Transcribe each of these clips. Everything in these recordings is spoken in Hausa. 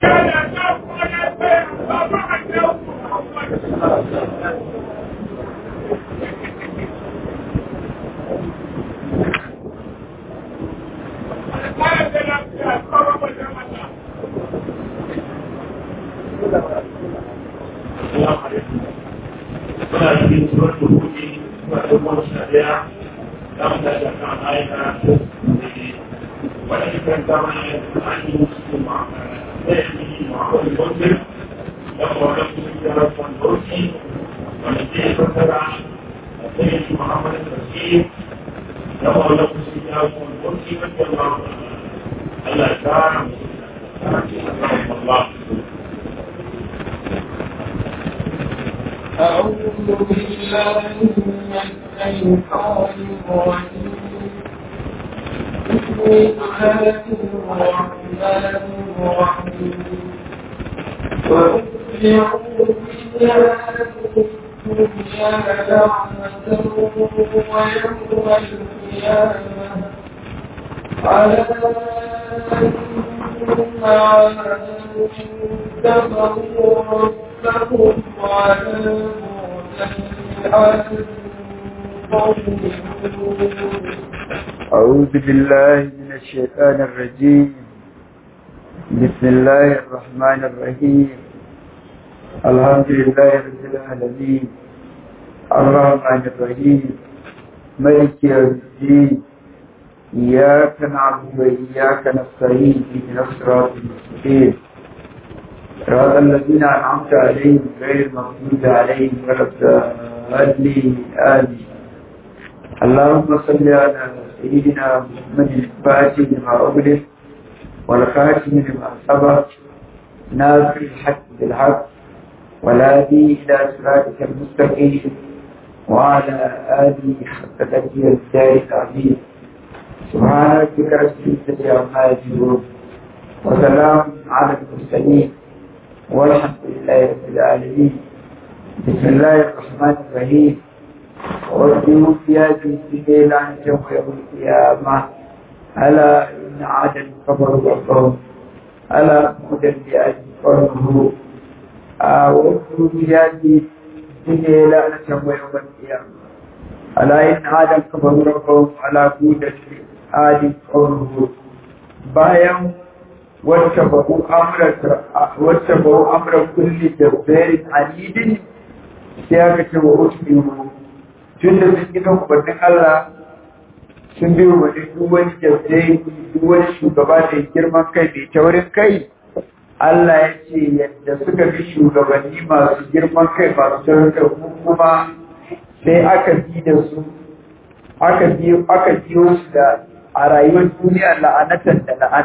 أعوذ بالله من الشيطان الرجيم بسم الله الرحمن الرحيم الحمد لله رب العالمين الرحمن الرحيم ملك يوم الدين إياك نعبد وإياك نستعين اهدنا الصراط المستقيم صراط الذين أنعمت عليهم غير المغضوب عليهم ولا الضالين آمين اللهم صل على سيدنا محمد الفاتح لما أغلق والخاتم لما سبق ناصر الحق بالحق والهادي إلى صراطك المستقيم وعلى آله حق تأتي الدار العظيم سبحان ربك رب العزة عما يصفون وسلام على المرسلين والحمد لله رب العالمين بسم الله الرحمن الرحيم وارجو في هذه الليلة عن يوم القيامة ألا إن عادا كفروا ربهم ألا هدى لأجل قومه وارجو في هذه الليلة عن يوم القيامة ألا إن عادا كفروا ربهم ألا هدى لأجل قومه bayan wacce babu wacce babu amra kulli jabbarin anidin sai aka ce wa usbihu tun da sun gina umarnin Allah sun biyo wani duk wani jabdai duk wani shugaba da girman kai mai taurin kai Allah ya ce yadda suka bi shugabanni masu girman kai masu taurin kai kuma sai aka bi da su aka biyo aka biyo su da a rayuwar duniya la'anatan da la'an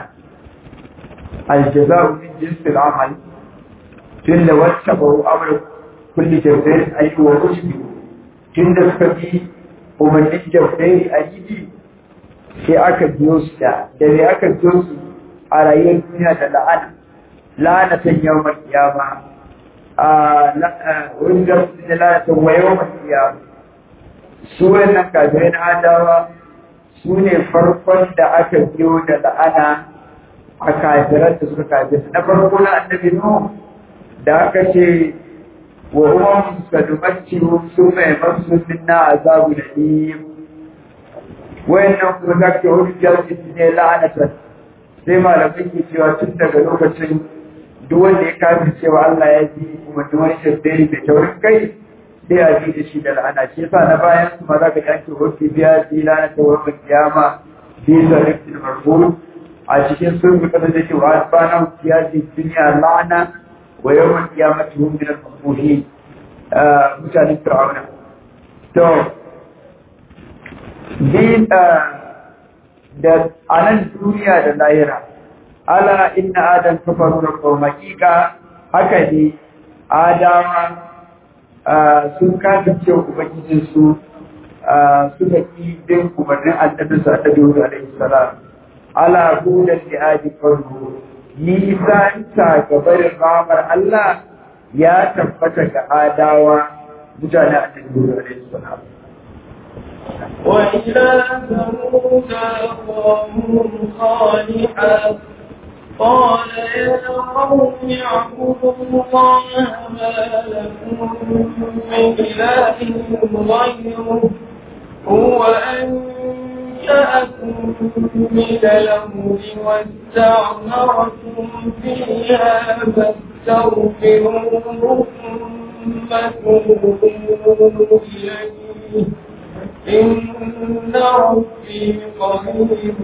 aljaza'u min jinsil amal tun da wacce ba'u amur kulli jabdai ayyuwa rushdi tun da suka bi umarnin jabdai a yi sai aka biyo su da da me aka biyo su a rayuwar duniya da la'ana la'anatan yawmal qiyama a wani da su da la'anatan wa yawmal qiyama su wannan kafirai na adawa su ne farkon da aka biyo da la'ana a kafiran da suka kafir na farko na annabi nuhu da aka ce wa umam sadumattihu summa yamassu minna azabu alim wayannan kuma da ke hujjar ne la'anatan sai malamai ke cewa tun daga lokacin duk wanda ya kafin cewa Allah ya ji kuma duk wani shaddai da taurin kai sai a ji da shi da la'ana shi yasa na bayan su ma za ka yanke hoki biya ji lana ta wani kiyama bi da rifin marfu a cikin sun fi kada da cewa asbana ya ji duniya la'ana wa yawan kiyamati hum min al-mafuhi mutanen fir'auna to bi da anan duniya da lahira ala inna adam kafaru rabbahum hakika haka ne adama sun kasance ubangijin su suka ki bin umarnin annabi sa ta dole alaihi salam ala hudan li adi farhu nisan ta gabarin ramar Allah ya tabbata ga adawa mutane annabi dole alaihi salam وإلى ثمود أخاهم صالحا قال يا قوم اعبدوا الله ما لكم من إله غيره هو أنشأكم من الأرض واستعمركم فيها فاستغفروه ثم توبوا إليه إن ربي قريب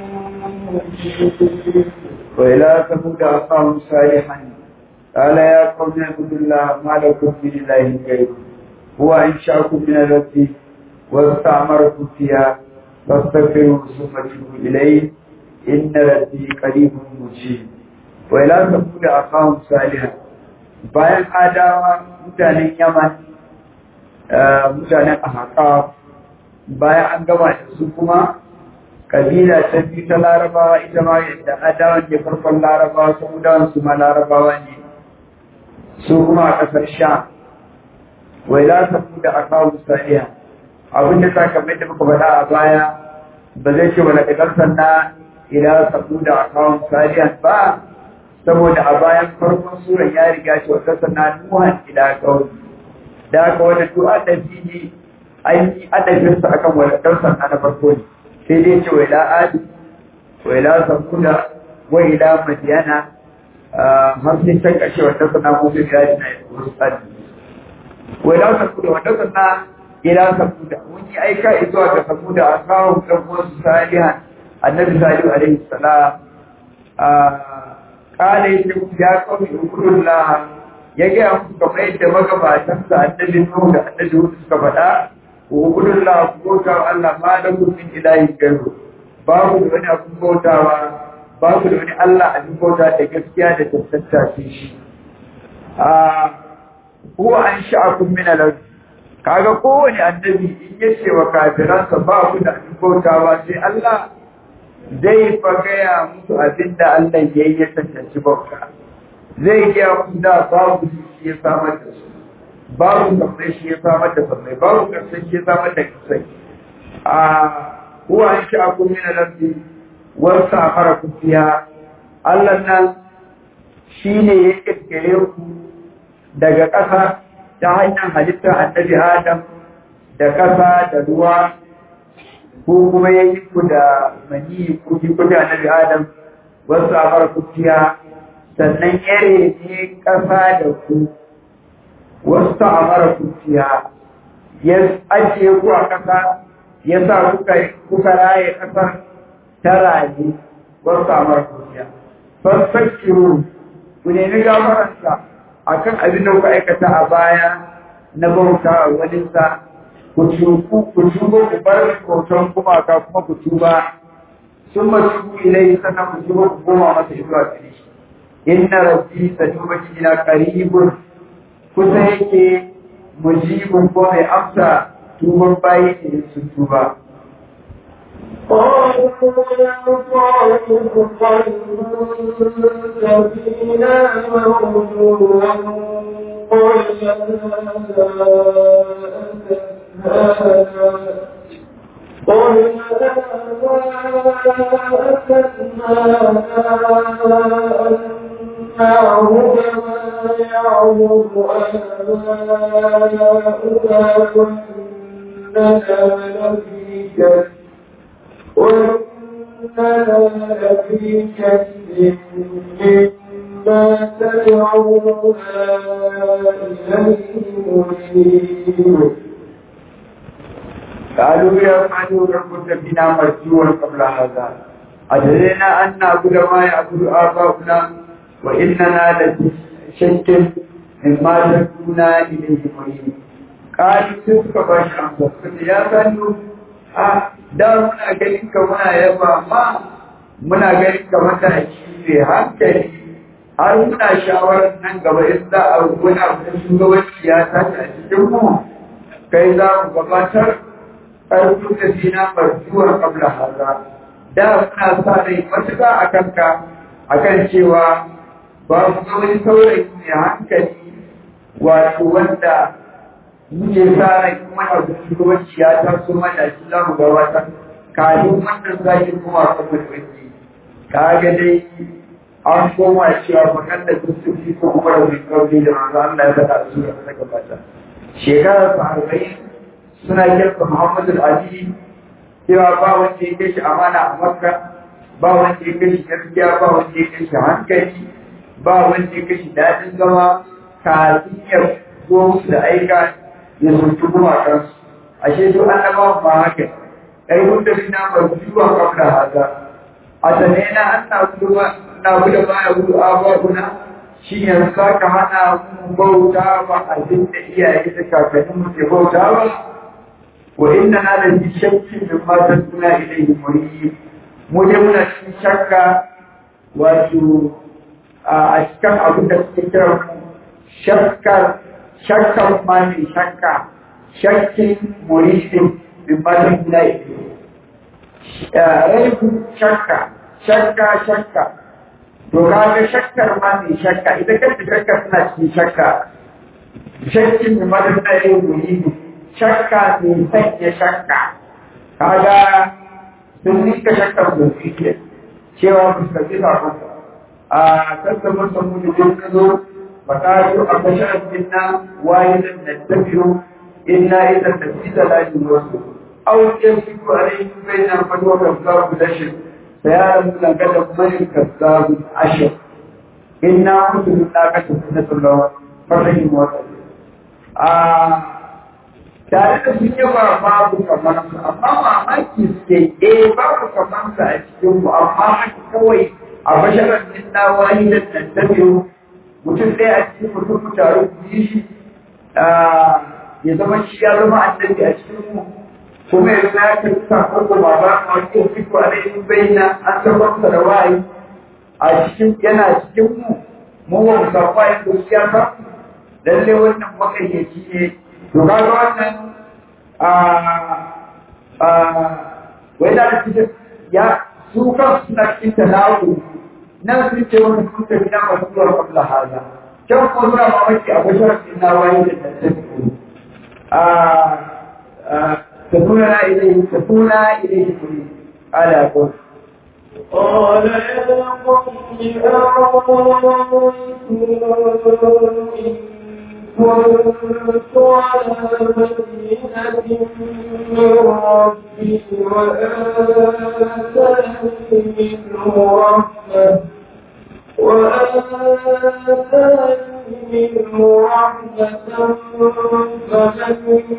مجيب وإلى ثمود أخاهم صالحا قال يا قوم اعبدوا الله ما لكم من إله غيره هو أنشأكم من الأرض واستعمركم فيها فاستغفروه ثم توبوا إليه إن ربي قريب مجيب وإلى ثمود أخاهم صالحا bayan adawa mutanen yaman mutanen ahaqaf bayan an gama da su kuma kabila ta biyu ta larabawa ita ma yadda adawan ke farkon larabawa su mudawan su ma larabawa ne su kuma a ƙasar sha wai za su da akawu saniya abin da ta kamar da muka faɗa a baya ba zai ce wani ƙasar sanna ila sabu da akawun saniya ba saboda a bayan farkon suran ya riga ce wata sanna nuhan ila kawai da aka wani duk adabi ne an yi adabinsa akan wani ƙasar sanna na farko ne sai dai ce wa ila adi wa ila samuda wa ila madiyana har sai can ƙarshe wata sana musu gadi na wasu tsari wa ila samuda wata sana ila samuda mun yi aika zuwa ga samuda a kawo ɗan wasu salihan annabi salihu alaihi salam kala ya ce ya kawo shukurullah ya gaya musu kamar yadda magabatansa annabi nuhu da annabi hudu suka faɗa Ubudun la bauta Allah ma da min ilahi gairu babu da wani abin bautawa babu da wani Allah abin bauta da gaskiya da tattata shi a huwa an sha'akum min al kaga kowane annabi in yace wa kafiransa ba ku da abin bautawa sai Allah zai fa gaya musu abin da Allah ya yi ya tantance bauta zai gaya musu da babu shi ya samar da su babu kasai shi ya samar da kasai babu kasai shi ya samar da kasai a huwa an sha ku min al-ardi wa safara ku fiha Allah nan shine ya kirkire ku daga ƙasa ta hanyar halittar annabi Adam da ƙasa da ruwa ko kuma ya yi ku da mani ku ji ku da annabi Adam wa safara ku fiha sannan ya rene ƙasa da ku wasu amara kuciya ya ajiye ku a ƙasa ya sa kuka kuka raye ƙasar ta raye wasu amara kuciya fasfakiru ku nemi gafaransa a kan abin da kuka aikata a baya na bauta a waninsa ku tuku ku tuba ku bar bautan gumaka kuma ku tuba sun masu ilai sannan ku tuba ku koma masa zuwa gare shi inna rabbi sanuba ina qaribun kusa yake mujibin ko mai amsa tuban bayi ne su tuba. قالوا يا صالح خير فينا موجودا قل قل نعبد ما يعبد آباؤنا وإننا لفي شك وإننا لفي شك مما تدعونا إليه مريب قالوا يا صالح كنت فينا مرجوا قبل هذا أدرينا أن نعبد ما يعبد آباؤنا وإننا لفي شك مما تدعونا إليه مريب قالوا سوف باش أنفسك يا صالح a da muna ganin ka muna yaba ma muna ganin ka matashi ne hankali har muna shawarar nan gaba in za a wani abu da shugabanci ya tashi a cikin mu kai za mu gabatar ƙarfin da zina barjuwar kabla haza da muna sa rai matuƙa a kanka a kan cewa ba mu ga wani saurayi mai hankali wato wanda muke sa rai kuma abu shugabanci ya taso mana shi za mu gabatar kafin wannan zaki kuma a kan mulki kaga dai an koma cewa bakan da kusurci ko kuma da mai kauri da manzo Allah ya faɗa su da ta gabata shekarar sa arba'in suna kirka Muhammadu Ali cewa ba wanda ya kai shi amana a Makka ba wanda ya kai shi gaskiya ba wanda ya kai shi hankali ba wanda ya kai shi daɗin zama kafin ya zo musu da aika ya zuntu gumakansu ashe su annabawan ba haka ai wanda bina marjuwa kabla hada atanena anna kuma na gudu baya gudu ababuna shi ne saka hana mu bauta ba abin da iyaye da kakannin mu ke bauta ba wa inna na da bi shakki min ma tasuna ilayhi murib mu dai muna cikin shakka wato a cikin abin da suke kira mu shakkar shakkar ma ne shakka shakkin muridin min ma tasuna ilayhi raibu shakka shakka shakka to kaga shakkar ma mai shakka ita kanta shakka suna cikin shakka shakkin da madar na yin guri shakka mai sanya shakka kaga sun nika shakkar da su ke cewa ba su kaji sakon a kasa masa mutu don ka zo ba ka zo a bashar minna wayidan da tafiyo inna idan tafi da lalin wasu أو يمسك عليهم بين الفتوى كذاب الأشر فيعلم لقد من كذاب الأشر إنا كنتم ناقة سنة الله فرحم وصل tare da sun yaba babu kamar su amma mamaki suke eh babu kamar su a cikin mu amma haka kawai a basharar min na wani da tantabiyo mutum ɗaya a cikin mutum mu taru ku yi shi ya zama shi ya zama annabi a cikin mu kuma yanzu ya ce sa koko ba ba a wani fiko a laifin bayyana an tabbatar da wayi a cikin yana cikin mu mu ba mu samu wayi gaskiya ba lalle wannan makayyaci ne to kaga wannan a a wai da cikin ya su kan suna cikin talawu nan sun ce wani sun tafi na masu zuwa kabla haza can kuma suna mamaki a basharar ina wayi da tattafi a تكون إليه تكون إليه مريد على قول قال يا قوم كنت على بينة من ربي وآتاني منه رحمة وآتاني منه رحمة فمن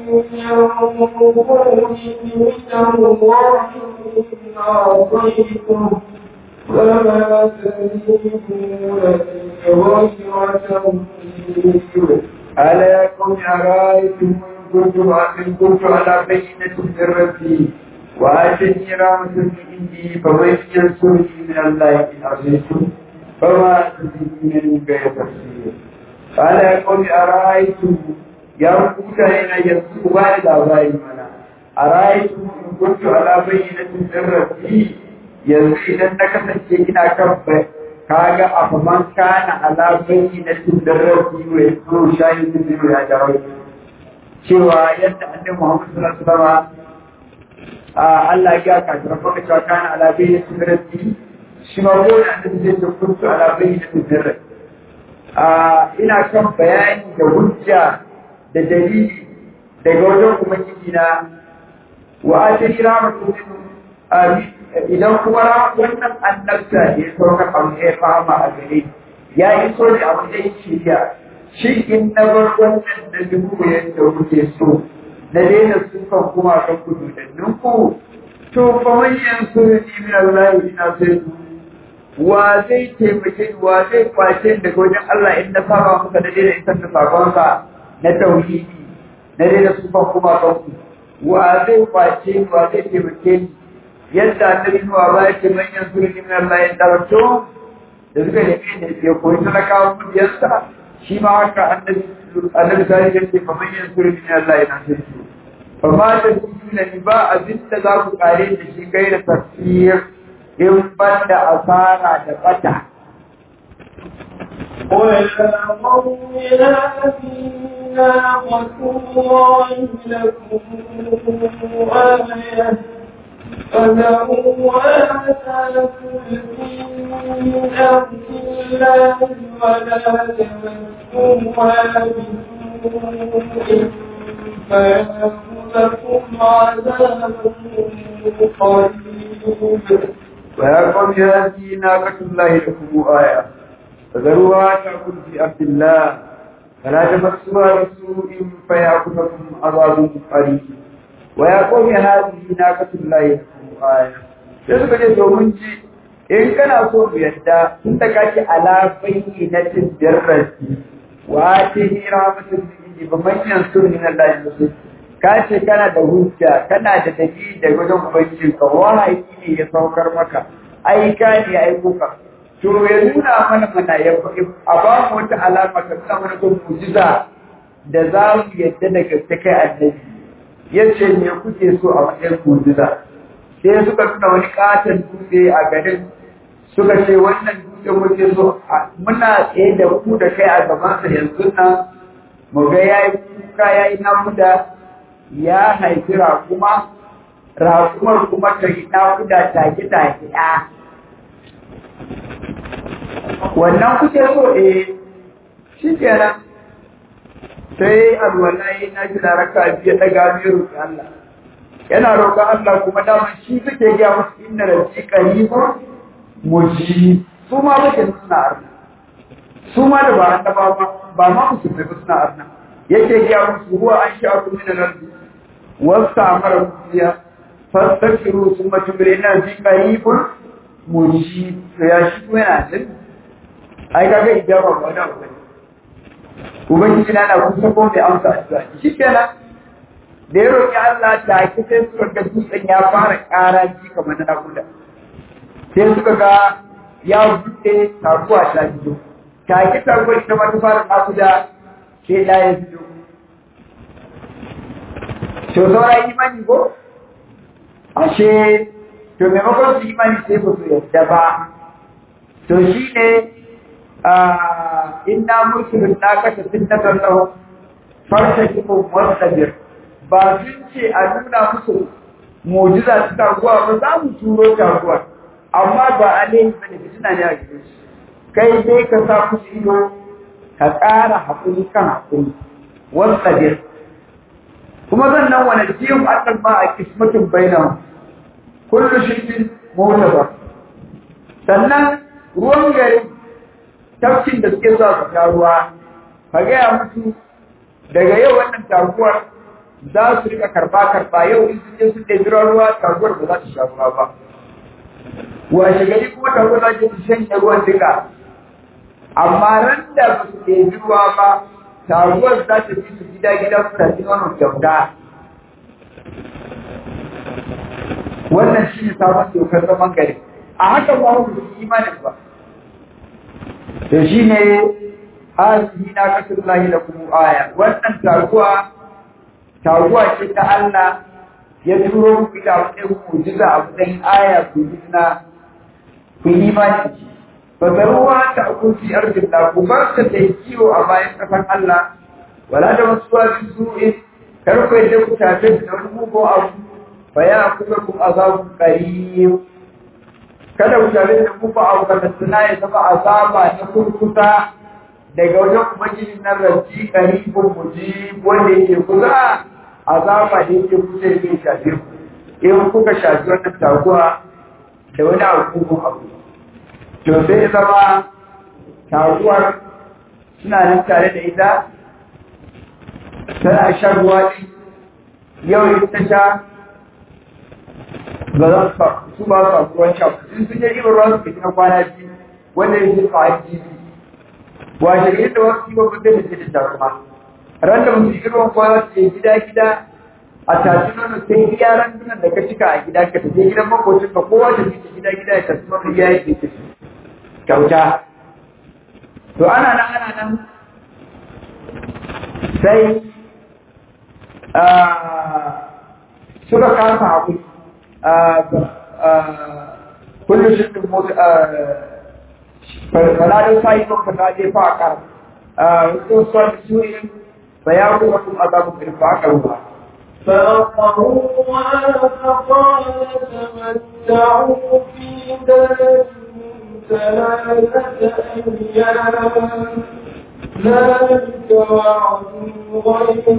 ينظرني من الله إن عصيته فما تزيدونني غير تنفيذ ألا يكن أرأيتم إن كنت إن كنت على بينة من ربي وآتني رحمة من عندي فمن ينصرني من الله إن عصيته فما تزيدونني غير تفسير قال يقول أرأيتم يا ربك هنا يسوع والد أبراهيم منا أرأيتم إن كنت على بينة من ربي yanzu idan na kasance ina kan kaga a faman kana ala bayyinatin da rabbi wa yaso shahidin da ya dawo cewa yadda annabi Muhammad sallallahu alaihi wasallam Allah ya ka tarfa ka cewa kana ala bayyinatin da rabbi shi ma ko da annabi zai ce kuntu ala bayyinatin da rabbi ina kan bayani da hujja da dalili daga wajen ubangiji na wa atani rahmatu idan kuma wannan annabta ya sauka abu ya fama a gare ya yi so da abu da shirya shi in na bar wannan da dubu yadda kuke so na daina sukan kuma kan kudu da ninku to fa manyan su ni min Allah ina sai wa zai taimake ni wa zai kwace daga wajen Allah in na saba muka da daina isar da sakonsa na tauhidi na daina sukan kuma kan ku wa zai kwace ni wa zai taimake ni yadda annabi nuwa ba yake manyan surni min Allah ya tarto da suka nemi da ya koyi talakawa mutiyarsa shi ma haka annabi annabi sai ya ce manyan surni min Allah ya tarto fa ma da kuna ni ba abin da za ku kare da shi kai da tafsir in ban da asara da bata ويا قوم هذه ناقة الله لكم آية فذروها تأكل في أرض الله ولا تمسوها بسوء فيأخذكم عذاب قريب ويا قوم هذه ناقة الله لكم آية فذروها تأكل في أرض الله فلا تمسوها بسوء فيأخذكم عذاب قريب ويا قوم هذه ناقة الله لكم آية sai suka ce domin ji in kana so mu yadda tun da kake ala bayyinatin dirrati wa ta hira mutum da ba manyan sunni na Allah yanzu ka ce kana da hujja kana da dalili da wajen ubangiji ka wahayi ne ya saukar maka ai ka ne ai kuka to ya nuna mana mana ya a ba mu wata alama ka nuna mana ko mujiza da za mu yadda da gaske kai annabi yace me kuke so a matsayin mujiza sai suka nuna wani katon dutse a garin suka ce wannan dutse muke so muna tsaye da ku da kai a gabansa yanzu nan mu ga yayi kuka yayi namuda ya haifi raƙuma raƙumar kuma ta yi naƙuda take take ɗa wannan kuke so eh shi kenan sai alwalai na gina raka biya daga mai roƙi Allah yana roƙon Allah kuma dama shi suke gaya musu inda da shi qaribun muji su ma muke suna arna su ma da ba annaba ba ba ma musu da suna arna yake gaya musu huwa an sha ku min al-ardi واستعمر فيها فاستغفروا ثم تبرئنا في قريب مجيب يا shi ko yana jin ai kaga ijaba ba da ba ubangiji na na kusa ko mai amsa addu'a shi kenan da ya roƙi Allah ta ki sai suka ga dutsen ya fara ƙara ji kamar na nakuda sai suka ga ya buɗe taguwa ta fito ta ki taguwa ita ma ta fara nakuda sai ɗaya ya fito to saura imani ko ashe to maimakon su imani sai ba su yadda ba to shi ne inna mursulun na kashe sinnatan lahu farsa kifin wasabir ba sun ce a nuna musu mujiza su taguwa ba za mu turo taguwa amma ba a ne ba ne fitina ne a gidan shi kai dai ka sa musu ido ka ƙara haƙuri kan haƙuri wasabir kuma zan nan wani jiyin annan ma a kismatin bainahu kullu shirkin mutaba sannan ruwan gari tafkin da suke zuwa su sha ruwa ka gaya musu daga yau wannan taguwar za su rika karba karba yau in sun je sun ɗebi ruwa taguwar ba za ta sha ruwa ba washe gari kuma taguwar za ta shanye ruwan duka amma ran da ba su ɗebi ruwa ba taruwar za ta fi su gida gida su tafi nono kyauta wannan shi ne sabon dokar zaman gari a haka ba su yi imanin ba to shi ne hasihi na kasar lahi da kuma aya wannan taruwa taruwa ce ta Allah ya turo ku ita wani mujiza a matsayin aya ku yi na ku yi imani fazaruwa ta kunci arzikin da ku bar ta ta kiwo a bayan kafan Allah wala da wasu wasu su'in kar ku yadda ku tafi da wani mugu abu fa ya kuma ku azabun qarib kada ku tafi da mugu abu ka tsana ya zama azaba na kurkusa daga wajen ubangiji na rabbi qaribun mujib wanda yake kusa azaba da yake kusa yake shafe ku in kuka shafi wannan taguwa da wani abu abu to sai zama taguwar suna nan tare da ita tana shan ruwa ne yau in ta sha ba za su ba su ruwan sha sun sun yi ibar ruwa su ke na kwana biyu wanda ya ce tsawon jibi washe gari da wasu kiwon kuɗe da ke da jaruma ran da musu yi ruwan kwana su je gida gida a tashi nono sai iya randunan da ka cika a gida ka tafi gidan makocin ka kowa da ke gida gida ya tafi nono iya yake ke kyauta to ana nan ana nan sai suka kasa haƙuri kullum shi ɗin mota faladin sa'i kan fata je fa a ƙar wasu suwa da su yi bayan kuma kuma azabun ƙarfa a ƙarfa فأقروها فقال تمتعوا في داركم ثلاثة أيام ذلك وعد غير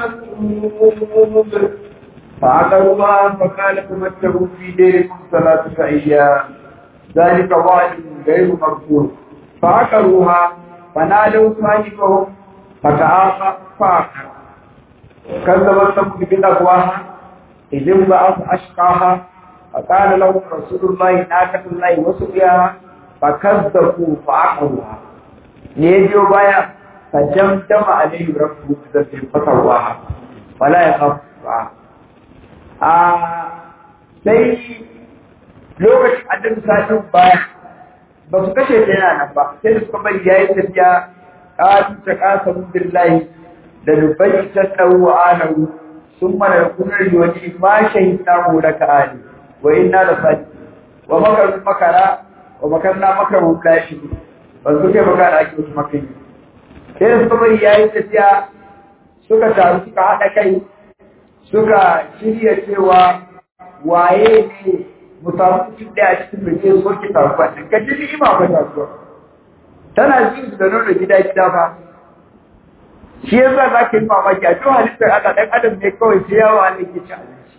مكذوب فعقروها فقال تمتعوا في ديركم ثلاثة أيام ذلك وعد غير مغفور فعقروها فنادوا صاحبهم فتعاقى فعقر كذبت ثمود بتقواها إذ انبعث أشقاها فقال لهم رسول الله ناقة الله وسقياها فكذبوا فعقروها يجوا بايا فجمدم عليه ربه بذنب فسواها ولا يخاف فعقر a sai lokacin annabi sa'in baya ba su kashe ta yana nan ba sai da suka bari yayi tafiya ƙatu ta ƙasa billahi da dubai ta tsawo anahu sun mana da kunar yiwani ma shahidna mu da ka'ani wa inna da sadi wa makarun makara wa makarna makarun lashi ba su kai makara ake wasu makari sai da suka bari yayi tafiya suka taru suka haɗa kai suka shirya cewa waye ne mu samu mutum ɗaya cikin da ke soke taruwa ɗin ka ji ni'ima ba taruwa tana jin su da nuna gida gida ba shi yasa za ka yi mamaki a duk halittar Allah ɗan adam ne kawai sai yawa ne ke ci abinci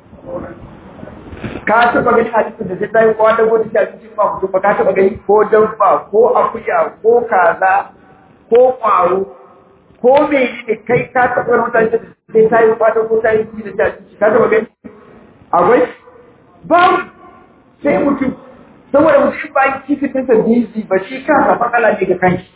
ka taɓa gani halittar da ta yi kowa da gudu ci abinci ba mutum ba ka taɓa gani ko dabba ko akuya ko kaza ko ƙwaro ko me ne kai ka taɓa wani mutane da sai ta yi fata ko ta yi ci da ta ci ka taɓa gani akwai ba sai mutum saboda mutum ba yi kifi ta sa bizi ba shi kansa matsala ne ga kanshi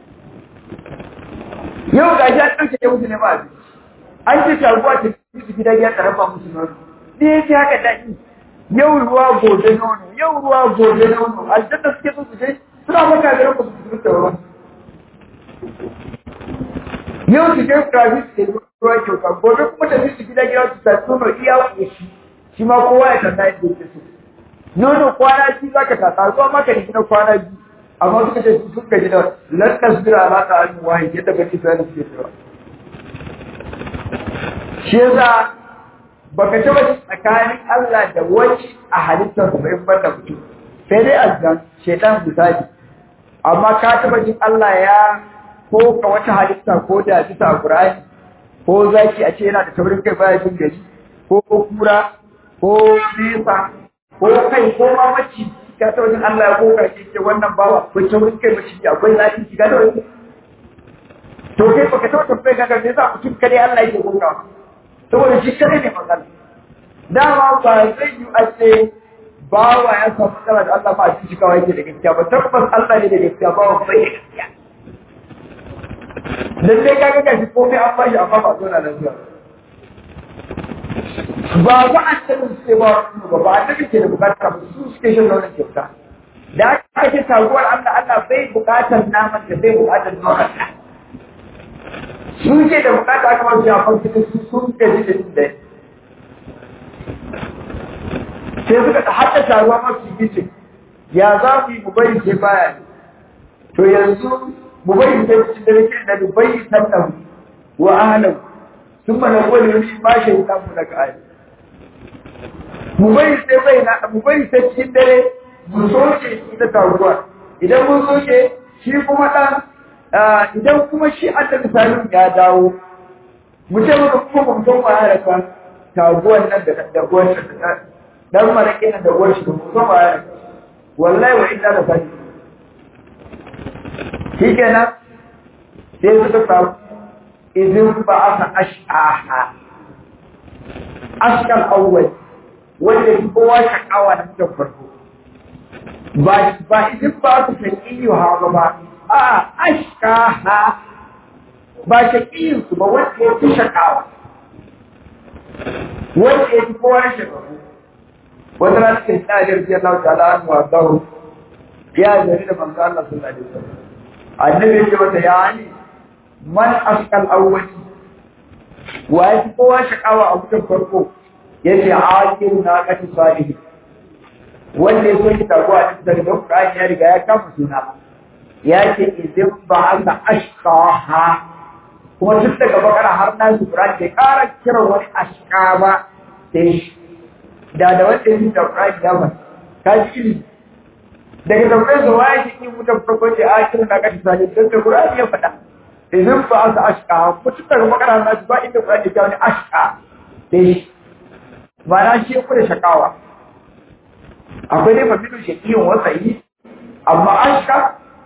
yau ga shi an ɗauke ya mutu ne ba abinci an ce shaguwa ta fi gida ya tarafa musu nono ne ya ce haka daɗi yau ruwa gobe nono yau ruwa gobe nono aljanna suke so su je suna maka da rabu su fita ruwa yau su je krafi su ke ruwa kyauta gobe kuma tafi su gida gida su tafi nono iya ƙoshi shi ma kowa ya tata yadda yake so nono kwana biyu za ka tata zuwa maka da gina kwana biyu amma suka ce su suka gida lantas bira ala ta hannu wahi yadda ba ki sani suke cewa shi yasa baka taba tsakanin Allah da wani a halittar sa in banda mutum sai dai azan shedan misali amma ka taba jin Allah ya ko ka wata halitta ko da bisa Qur'ani ko zaki a ce yana da taurin kai baya jin gari ko kura ko nesa ko kai ko ma maci ka ta wajen Allah ya koka ce ce wannan bawa ko taurin kai maci akwai zafi ki ga da wani to kai baka taba tambaye ka ga me yasa mutum kare Allah yake koka saboda shi kare ne magana dama ba zai yi a ce bawa ya samu matsala da Allah ba a cikin kawai yake da gaskiya ba tabbas Allah ne da gaskiya bawa bai da gaskiya lalle ka ga gashi komai an bashi amma ba zo na lafiya ba ba a cikin suke ba ba ba a cikin ke da bukata ba su suke shan launin kyauta da aka ce taguwar Allah Allah bai bukatar naman da bai bukatar nonon ta su ke da bukata aka masu yafon cikin su sun gaji da jin da sai suka da haɗa taruwa masu gice ya za mu yi mu bari sai baya ne to yanzu mu bari sai cikin da nake da mu bari sannan wa ahlan sun mana wani wani ma shi ta mu daga ayi mu bari sai bai na mu bari sai cikin dare mu soke ita taruwa idan mun soke shi kuma dan idan kuma shi annabi salim ya dawo mu ce maka kuma ba mu san wa ya raka taguwan nan da da uwar shi dan marake nan da uwar shi ba mu san wa ya raka wallahi wa inna la sadi shi kenan sai suka samu idin ba aka ash'aha ashkal awwal wanda ya kowa shakawa na mutum farko ba ba idin ba su shakiyu ha ba a ashkaha ba shakiyin su ba wanda ya fi shakawa wanda ya fi kowa shakawa wata rana cikin tsarin biyar lau ta ala an wa zaru ya zari da manzo Allah sallallahu alaihi wasallam annabi ya ce mata ya ali man ashkal awwali wa ya fi kowa shakawa a mutum farko ya ce aqil na kati salihi wanda ya so ki taguwa a cikin da Qur'ani ya riga ya kama suna ya ce idan ba aka ashkaha kuma duk daga bakara har na su Qur'ani bai ƙara kiran wani ashka ba sai da da wanda ya da Qur'ani ya ba ka ji ilimi daga tambayar da waye shi ki mutan farko ce a kiran da kashi sani dan da Qur'ani ya faɗa idan ba asa ashqa mutum daga makara na ba inda Qur'ani ya wani ashqa dai ba na shi ku da shakawa akwai dai fasilu shaqiyin wasa'i amma ashqa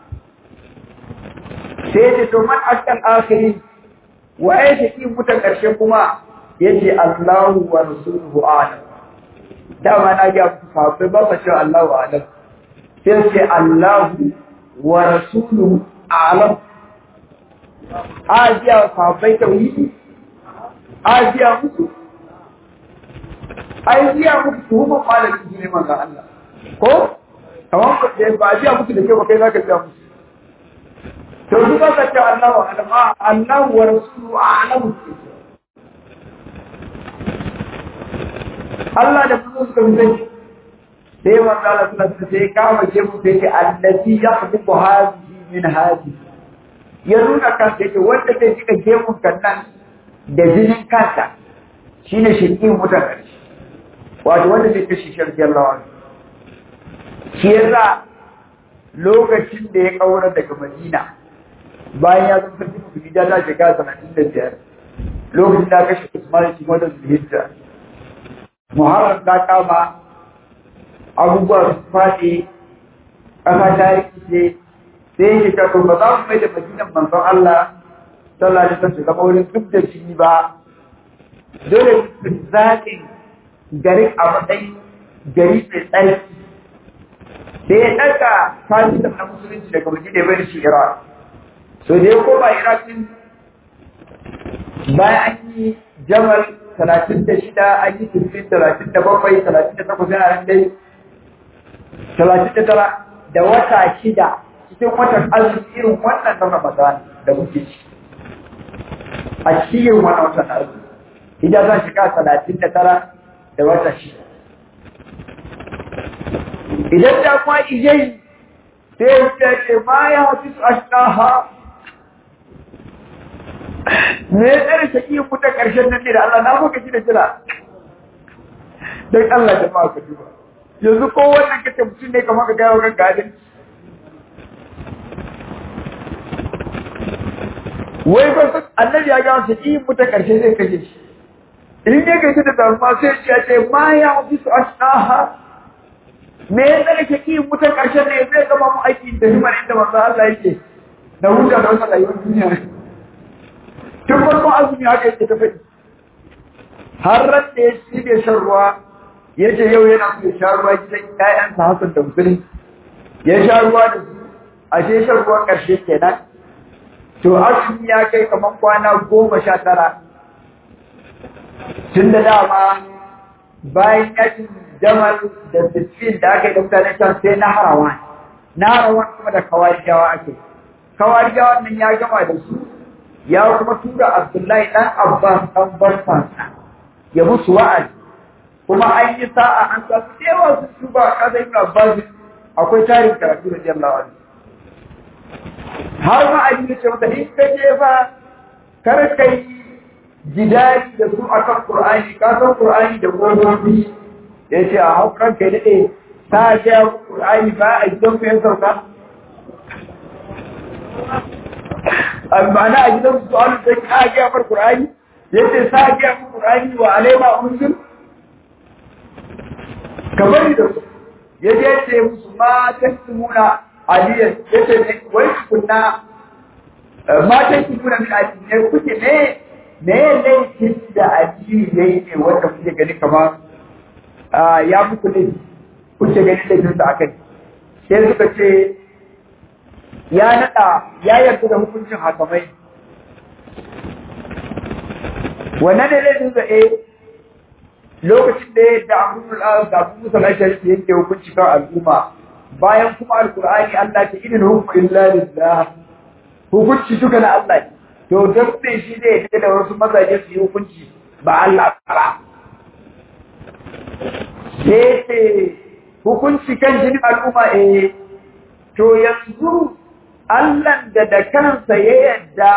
sai ce to man ashqal akhiri waye shaqi mutan karshe kuma yace Allahu wa rasuluhu a'lam dama na ga sahabbai ba sa cewa Allahu a'lam sai ce Allahu wa rasuluhu a'lam ajiya sahabbai tauhidi ajiya musu ajiya musu tuhuma malamin ne manzo Allah ko kamar ko da ba ajiya musu da kai ba kai zaka tsaya musu to su ba ka ce Allahu a'lam Allahu wa rasuluhu a'lam Allah da kuma suka fi sani sai manzo Allah sallallahu alaihi sai kama ke mu sai ce allati yahdibu hadhihi min hadhihi ya nuna kansa yake wanda zai jika gemun kannan da jinin kansa shine shirkin mutan ƙarshe wato wanda zai kashe shirki Allah wani shi yasa lokacin da ya kaura daga Madina bayan ya zama sarki musulmi da ta shiga sanatin da biyar lokacin da kashe Usman shi wanda Zulhijja Muharram ta kama abubuwa su faɗi ƙasa ta rikice sai yake kafin ba za mu mai da madinan manzon Allah sallallahu alaihi wasallam zama wurin duk da shi ba dole su zaɓin garin a matsayin gari mai tsarki sai ya ɗaga fasitan na musulunci daga madina bai shi Iraq so da ya koma Iraq din bayan an yi jamal talatin da shida an yi turfin talatin da bakwai talatin da takwas yana nan dai talatin da tara da wata shida cikin watan azumi irin wannan na Ramadan da muke ci a cikin wannan watan azumi idan zan shiga talatin da tara da wata shida idan da kuma ijai sai ya ce ma ya hafi su ashtaha me ya tsare shaƙi mutan ƙarshen nan ne da Allah na maka shi da jira don Allah jama'a ka duba yanzu ko wannan kace mutum ne kamar ka gaya wa kanka adalci wai ba su annabi ya ga su yi muta karshe zai kashe shi in ya gaji da damuwa sai ya ce ma ya fi su ashaha me ya tsare ke yi muta karshe ne zai gama mu aiki da himar inda manzo Allah yake da huta da wata rayuwar duniya tun farkon azumi haka yake ta faɗi har ran da ya ci bai shan ruwa ya ce yau yana so ya sha ruwa gidan ƴaƴansa Hassan da Musulun ya sha ruwa da su ashe shan ruwan ƙarshe kenan to azumi ya kai kamar kwana goma sha tara tun da dama bayan yakin jamal da sittin da aka yi da mutanen can sai na harawan na harawan kuma da kawarijawa ake kawarijawa nan ya gama da su ya kuma tura abdullahi dan abbas dan barfansa ya musu wa'azi kuma an yi sa'a an samu da yawa sun tuba a ƙasa ibn abbas akwai tarin karatu da jallawa har ma a yi ce mata in ka je fa kar ka yi jidali da su akan Qur'ani ka san Qur'ani da gobe ya ce a haukan kai dade ta ga Qur'ani ba a gidan ku yan sauka amma na a gidan su an da ka ga far Qur'ani yace sa ga Qur'ani wa alaima unzil kamar da su yaje ce musu ma tasmuna aliyan yace ne wai kunna matan ki kuna min aji ne kuke ne me laifin da aji yayi ne wanda kuke gani kamar ya muku ne kuke gani laifin sa akai sai suka ce ya nada ya yarda da hukuncin hakamai wannan ne laifin sa eh lokacin da ya da Abu da Abu Musa al-Ashari yake hukunci kan al'umma bayan kuma alkur'ani Allah ce idin hukmu illa lillah hukunci duka na Allah to dan me shi ne yake da wasu mazaje su yi hukunci ba Allah ba sai hukunci kan jinin al'umma eh to yanzu Allah da da kansa ya yadda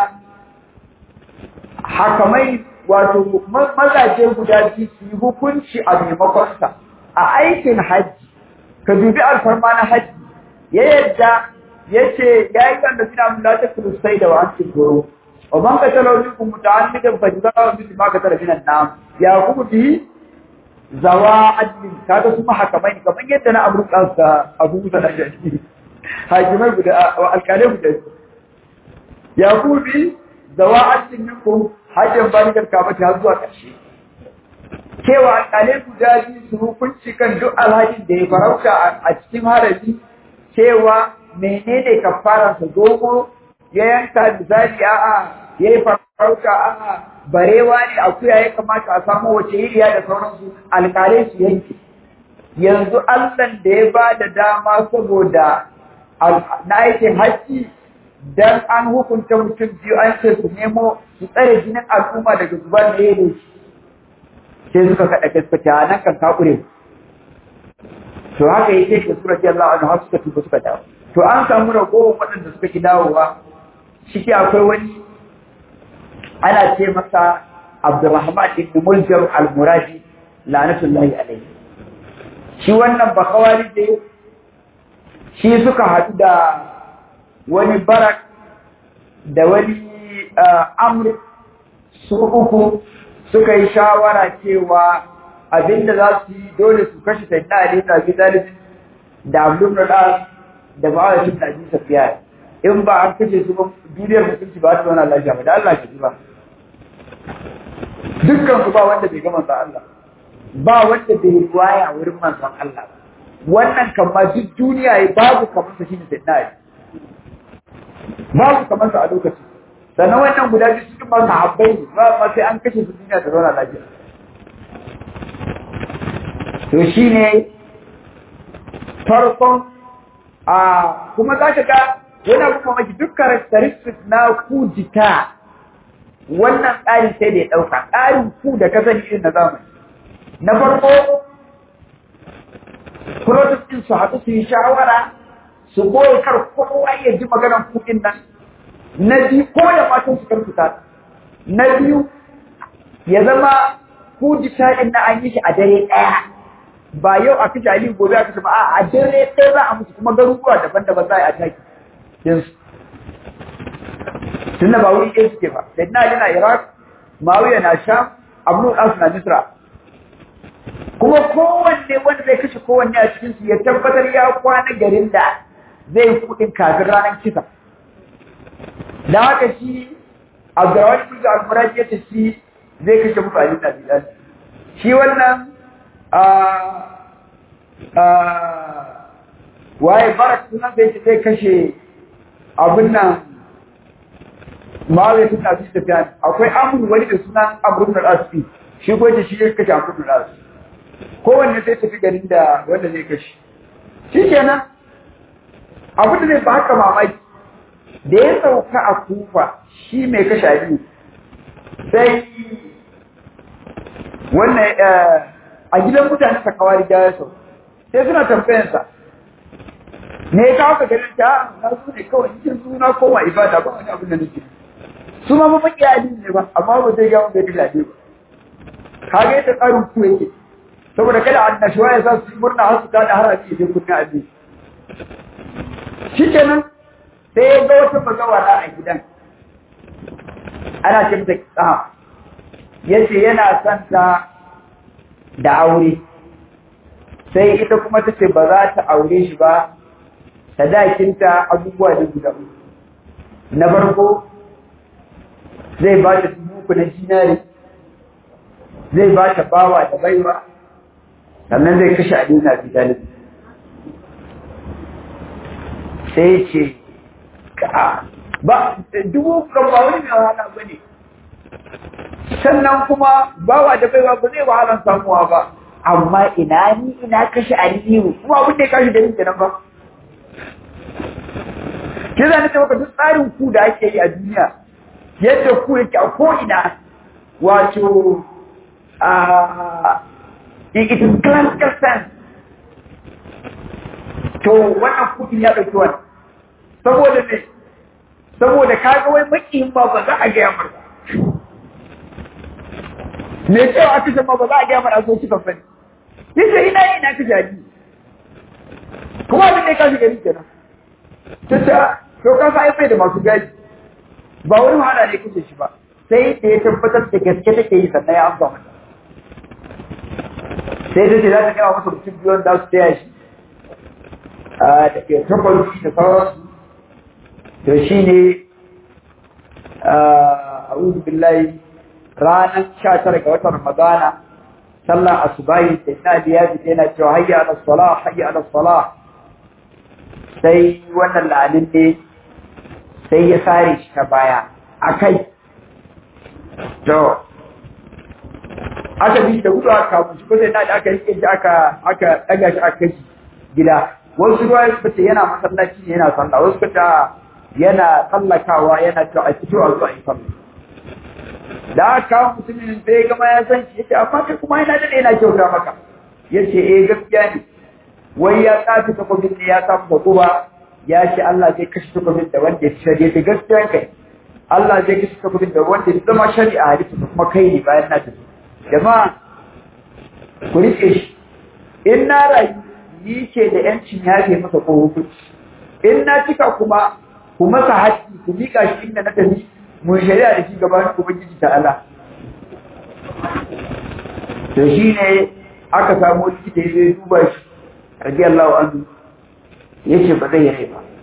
hakamai wato mazaje guda biyu su yi hukunci a maimakonsa a aikin hajji ka dubi alfarma na hajji ya yadda ya ce ya yi kan da suna mun lati kulusai da wa'an goro wa man ka tala wani kun muta'ammidan fa jazaa'u mithlu ma ka tala minan nam ya kuma bi zawa adlin kaga su mahakamai kamar yadda na abu ka abu musa da shi hakimai guda alkalai guda ya kuma bi zawa adlin minkum hajjan balikar kamata har zuwa ƙarshe cewa alƙalai guda biyu su hukunci kan duk alhajin da ya farauta a cikin harabi cewa menene kafaran sa dogo ya yanka misali a'a ya yi farauta a'a barewa ne akuya ya kamata a samu wace iriya da sauransu alƙalai su yanke yanzu allan da ya ba da dama saboda na aikin hajji dan an hukunta mutum biyu an ce su nemo su tsare jinin al'umma daga zubar da ya sai suka kaɗa gaskata nan kan kakure to haka yake shi sura ji Allah anhu suka tuba suka dawo to an samu ragowar waɗanda suka ki dawowa shike akwai wani ana ce masa Abdurrahman ibn Muljam al-Muradi la'natullahi alayhi shi wannan bakawari da shi suka haɗu da wani barak da wani amr su uku suka yi shawara cewa abinda za su yi dole su kashe sayyidina Ali da Abi Talib da Abdul Radas da Muawiya ibn Abi Sufyan in ba an kashe su ba duniyar mutunci ba ta zauna lafiya ba da Allah ke ba dukkan su ba wanda bai ga manzon Allah ba wanda bai riwaya wurin manzon Allah wannan kan ma duk duniya ya babu kamar sa shine sayyidina Ali babu kamar sa a lokacin sannan wannan guda biyu cikin masu habbai ba ma sai an kashe su duniya ta zauna lafiya to shi ne farkon a kuma za ka ga wani abu mamaki duk characteristics na kujita wannan tsari sai da ya ɗauka tsarin ku da ka sani irin na zamani na farko protest ɗin su haɗu su yi shawara su goyi kar kowa ya ji maganar kuɗin nan na biyu ko da matan su karkuta na biyu ya zama kujita ɗin na an yi shi a dare ɗaya ba yau a kashe Ali gobe a kashe ba a dare ɗaya za a musu kuma garuruwa daban-daban za a yi ataki yanzu tunda ba wuri ɗaya suke ba da na yana Iraq Mawiya na Sham Abu As na Misra kuma kowanne wanda zai kashe kowanne a cikin su ya tabbatar ya kwana garin da zai yi kuɗin kafin ranar kisa da haka shi Abdurrahman Ibn Al-Murad ya ce shi zai kashe musu Ali na Bilal shi wannan waye barak sunan da zai kashe abin nan mawai suna fi tafiya akwai amur wani da sunan amur da asfi shi ko shi ya kashe amur da asfi kowanne sai tafi garin da wanda zai kashe shi kenan abin da zai ba haka mamaki da ya sauka a kufa shi mai kashe aliyu sai wannan a gidan mutane ta kawari da ya sau sai suna tambayansa me ya kawo ka garin ta na su ne kawai cikin suna koma ibada ba wani abin da nake su ma mafi iyali ne ba amma ba zai gawo bai dila ba kage ta tsarin ku yake saboda kada annashuwa ya sa su murna har su ta da har a cikin kunna abi shikenan sai ya ga wata bazawara a gidan ana ce mata tsaha yace yana son ta da aure sai ita kuma ta ce ba za ta aure shi ba sadakinta abubuwa da guda na farko zai ba ta dubu na dinari zai ba ta bawa da baiwa sannan zai kashe adina bidalin sai ce ka ba dubu kan ba wani mai wahala ba ne sannan kuma bawa da baiwa ba zai wahalar samuwa ba amma ina ni ina kashe aliyu kuma abin da ya kashe da yin kenan ba ke zane ta maka duk tsarin ku da ake yi a duniya yadda ku yake a ko'ina wato a in it is classical sense to wannan kudin ya ɗauki wani saboda ne saboda kaga wai makiyin ba ba za a gaya mar me cewa aka ce ma ba za a gaya mar a so kika fani yace ina ina ka jadi kuma abin da ya kashi gari kenan ta ce to ka sa bai da masu gadi ba wani wahala ne kuke shi ba sai da ya tabbatar da gaske take yi sannan ya amsa mata sai ta ce za ta gama masa mutum biyu wanda su taya shi da ke takwarci da sauransu to shi ne a billahi ranar sha tara ga watan ramadana sallar asubahi da ina da ya fita yana cewa hayya ala sala hayya ala sala sai wannan la'anin ne sai ya sare shi ta baya a kai to aka bi da gudu aka kawo shi ko sai da aka rike shi aka aka daga shi aka kai gida wasu ruwa suka ce yana masallaci ne yana sallah wasu suka ce yana tsallakawa yana cewa a fito a zuwa yi sallah da aka kawo mutumin bai gama ya san shi yace amma kai kuma yana dade yana kyauta maka yace eh gaskiya ne wai ya tsafi takobin ne ya samu da kuma ya ce Allah zai kashe takobin da wanda ya shari'a da gaskiya kai Allah zai kashe takobin da wanda ya zama shari'a hadisi kuma kai ne bayan na tafi jama'a ku rike shi in na rayu ni ce da yancin yafe masa ko hukunci in na cika kuma ku masa haƙƙi ku miƙa shi inda na tafi mun shari'a da shi gaban ubangiji ta Allah to shi ne aka samu likita ya zai duba shi radiyallahu anhu yace ba zai yi ba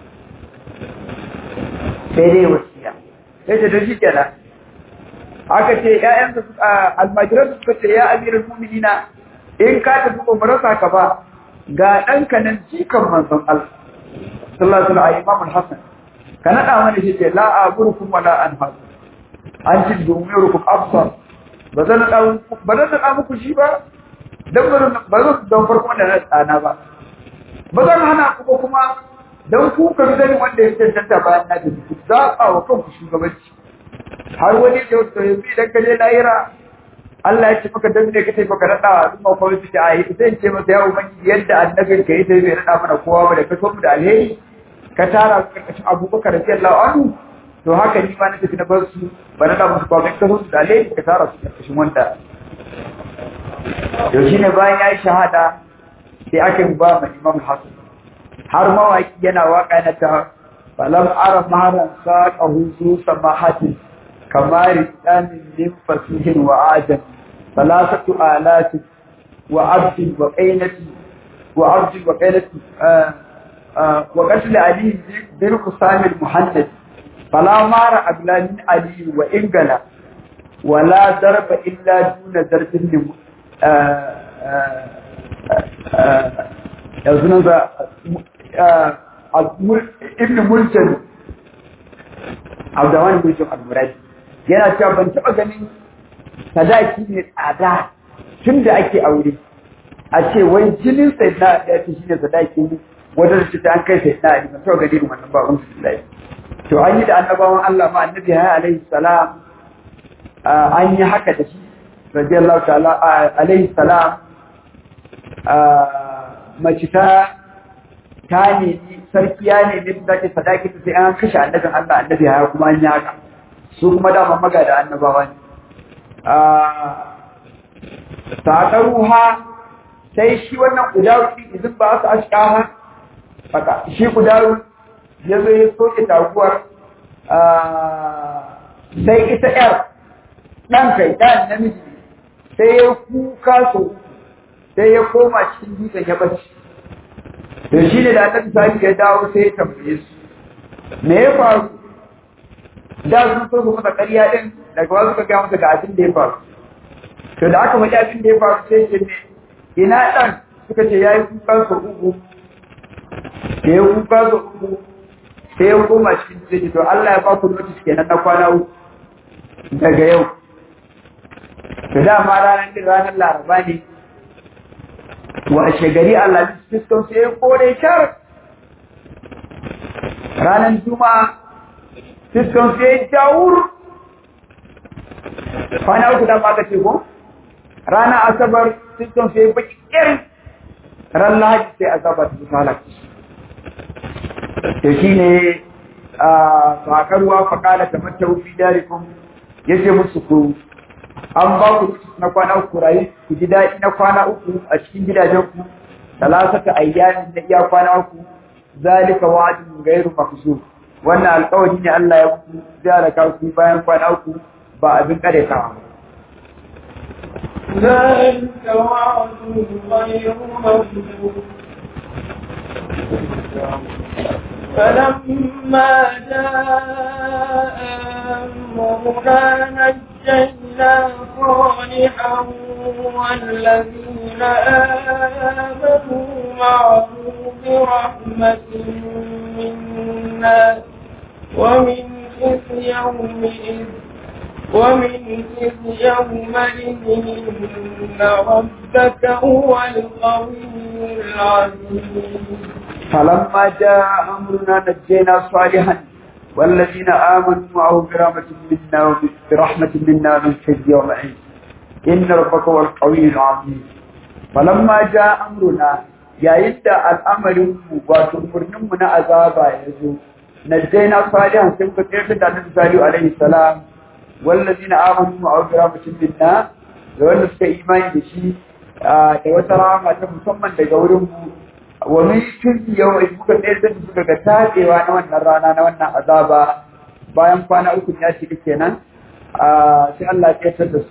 sai dai wasiya sai ta dashi kenan aka ce ƴaƴan da almajiran suka ce ya amirul mu'minina in ka tafi ba marasa ka ba ga ɗanka nan jikan manzon Allah sallallahu alaihi wasallam Imam Hassan ka naɗa mana shi ce la aburukum wala anhas an ci dumurukum absar ba zan naɗa ba zan naɗa muku shi ba dan ba zan don farko da na tsana ba ba zan hana ku ba kuma dan ku ka zani wanda ya tantanta bayan na da ku zaɓa wa kanku shugabanci har wani da wato yanzu idan ka je lahira Allah ya ce maka dan ne kace baka nada al'umma ko su ta ayi sai ce masa ya ubangi yadda annabin ka yace bai nada mana kowa ba da ka so mu da alheri ka tara su karkashin Abubakar radiyallahu anhu to haka ni ma na tafi na bar su ba nada musu kowa ka so su da alheri ka tara su karkashin wanda to shine bayan yayi shahada sai aka yi ba mai Imam Hassan har mawaki yana waka na ta falam ara maharan saqahu zu samahatin kamar damin min fasihin wa adam salasatu alati wa abdi wa qainati wa abdi wa qainati wa qatl ali bin qusam al muhaddad fala mara abla min ali wa ingala ولا ضرب إلا دون ضرب yanzu za ibn mulkin abdawan mulkin al-muradi yana cewa ban taɓa ganin sadaki ne tsada tun da ake aure a ce wai jinin sai na ya ce shi ne sadaki ne wadda su ta an kai sai na ban taɓa ganin wannan ba wani su to an yi da annabawan Allah ma annabi ya alaihi salam an yi haka da shi radiyallahu ta'ala alaihi salam mace ta ta nemi sarki ya nemi su zaki sadaki sai an kashe annabin Allah annabi ya kuma an yi haka su kuma dama maga da annabawa ne saƙaruha sai shi wannan kudaru idan ba su ashkaha haka shi kudaru ya zo ya soke taguwar sai ita yar ɗan kai ɗan namiji sai ya kuka so sai ya koma cikin dutsen ya bacci to shi ne da annabi sani ya dawo sai ya tambaye su me ya faru da sun so su masa ƙarya din daga wasu ka gaya masa ga abin da ya faru to da aka faɗi abin da ya faru sai ce me ina ɗan suka ce ya yi kuka so uku da ya kuka so uku sai ya koma cikin dutsen to Allah ya ba ku notice kenan na kwana uku daga yau to dama ranar din ranar laraba ne washe gari Allah fiskon sai ya kore shar ranar juma'a fiskon sai ya jawur kwana uku da ba ka ce ko ranar asabar fiskon sai ya baki irin ran lahadi sai asabar ta halaki to shi ne a sakarwa faƙala ta mata wufi darikun ya ce musu ku an ba ku na kwana uku rayu ku ji daɗi na kwana uku a cikin gidajen ku talasata ayyamin na iya kwana uku zalika wa'dun ghairu makzub wannan alƙawari ne Allah ya ku zai ka ku bayan kwana uku ba abin kare ka ذلك وعد غير مكذوب فلما جاء أمرنا نجينا صالحا والذين آمنوا معه برحمة منا ومن خزي يومئذ ومن خزي يومئذ إن ربك هو القوي العزيز فلما جاء أمرنا نجينا صالحا والذين آمنوا معه برحمة منا برحمة منا من خزي يومئذ إن ربك هو القوي العزيز فلما جاء أمرنا yayin da al'amarin mu wato murnin mu na azaba ya zo najjayna salihan sai muka tsayar da annabi salihu alaihi salam wallazina amanu wa awjara minna da wanda suka imani da shi da wata rama ta musamman daga wurin mu wa min kulli yawmin muka tsayar da suka ga tadewa na wannan rana na wannan azaba bayan kwana uku ya shiga kenan sai Allah ya tsayar da su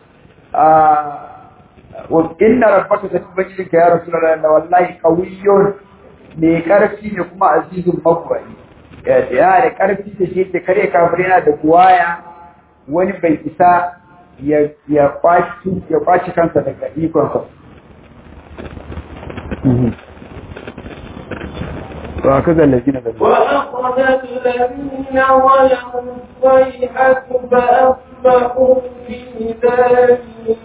wa inna rabbaka satubajika ya rasulullahi da wallahi qawiyyun ne karfi ne kuma azizun mabwai ya da karfi da shi da kare kafir yana da guwaya wani bai isa ya ya kwaci ya kwaci kansa daga ikon sa to aka ga lazina da وأخذ الذين ظلموا الصيحة فأصبحوا في دارهم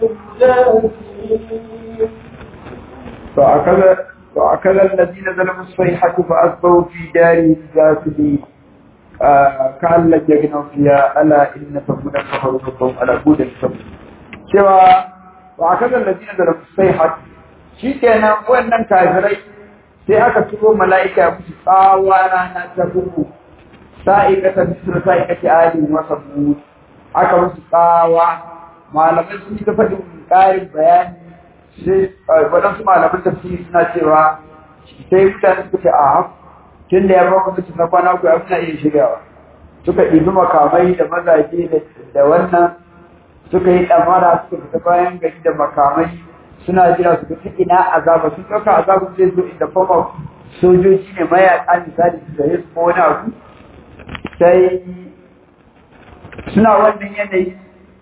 جاثمين فأكل فأكل الذين ظلموا الصيحة فأصبحوا في دارهم جاثمين آه كأن لم يغنوا فيها ألا إن ثمودا كفروا ربهم على بود الثمود cewa wa aka ga ladina da sai shi kenan wannan kafirai sai aka turo mala'ika musu tsawa rana ta buku sa'ikata bisra sa'ikati ali wa sabu aka musu tsawa malamai sun yi ta faɗin ƙarin bayani sai waɗansu malaman tafsiri suna cewa sai mutane suka ce a tun da ya ba kuma na kwana ku ya suna iya shiryawa suka ɗibi makamai da mazaje da wannan suka yi ɗamara suka fita bayan gari da makamai suna jira su ga ina azaba sun ɗauka azaba zai zo inda fama sojoji ne mayaƙa misali su gare su ko wani abu sai suna wannan yanayi